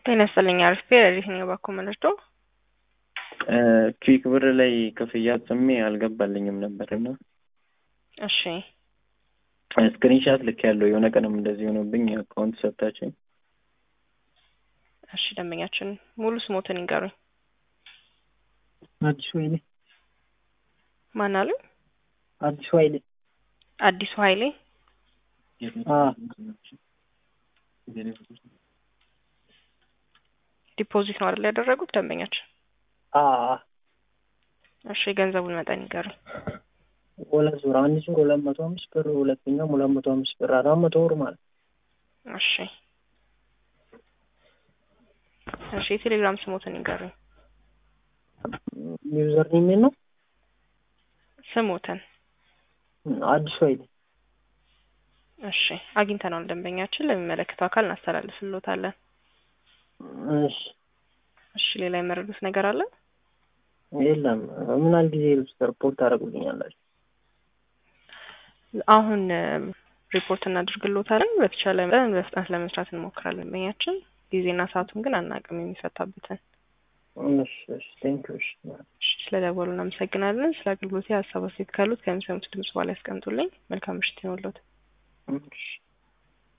ጤና ይስጥልኝ። አሪፍ የትኛው ባኮ መለስቶ ክዊክ ብር ላይ ክፍያ ጽሜ አልገባልኝም ነበር እና እሺ ስክሪንሻት ልክ ያለው የሆነ ቀንም እንደዚህ ሆኖብኝ አካውንት ሰጥታችኝ እሺ ደንበኛችን ሙሉ ስሞትን ይንገሩኝ። አዲሱ ኃይሌ ማን አሉ? አዲሱ ኃይሌ አዲሱ ኃይሌ አ ዲፖዚት ነው አይደል ያደረጉት ደንበኛችን? አ እሺ የገንዘቡን መጠን ይንገሩኝ። ሁለት ዙር አንድ ዙር ሁለት መቶ አምስት ብር ሁለተኛው ሁለት መቶ አምስት ብር አራት መቶ ብር ማለት ነው። እሺ እሺ የቴሌግራም ስሞትን ይንገሩኝ። ዩዘር ኔም ነው ስሞትን አዲሱ ኃይሌ እሺ አግኝተነዋል። ደንበኛችን ለሚመለከተው አካል እናስተላልፍልዎታለን። እሺ እሺ ሌላ የመረዱት ነገር አለ? የለም ምን ያህል ጊዜ ሪፖርት ታደርጉልኛላችሁ? አሁን ሪፖርት እናደርግልዎታለን። በተቻለ መጠን በፍጥነት ለመስራት እንሞክራለን። ደንበኛችን ጊዜና ሰዓቱን ግን አናውቅም የሚፈታበትን። እሺ እሺ ቴንኪው እሺ እሺ ስለደወሉ እናመሰግናለን። ስለ አገልግሎት ሀሳብ አስተያየት ካሉት ከሚሰሙት ድምጽ በኋላ ያስቀምጡልኝ። መልካም ምሽት ይሁንልዎት። እሺ